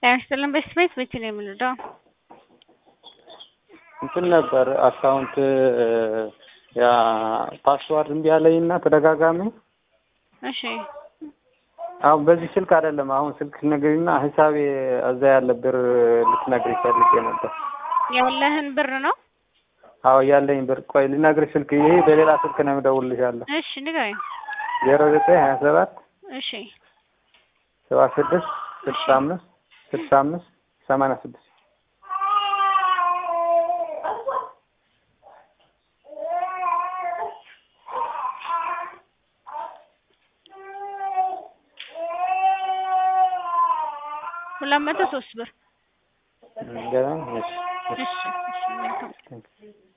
ጤና ይስጥልን በስት ቤት መቼ ነው የምንወጣው? እንትን ነበር አካውንት ያ ፓስዋርድ እምቢ አለኝ እና ተደጋጋሚ እሺ አሁን በዚህ ስልክ አይደለም። አሁን ስልክ ትነግሪና ሂሳቤ እዛ ያለ ብር ልትነግሪ ፈልጌ ነበር። ያለህን ብር ነው? አዎ ያለኝ ብር ቆይ ልነግርሽ ስልክ ይሄ በሌላ ስልክ ነው የምደውልልሻለሁ። እሺ ንገረኝ። ዜሮ ዘጠኝ ሀያ ሰባት እሺ ሰባ ስድስት ስልሳ አምስት ስልሳ አምስት ሰማንያ ስድስት ሁለት መቶ ሶስት ብር ገና እሺ እሺ እሺ መልካም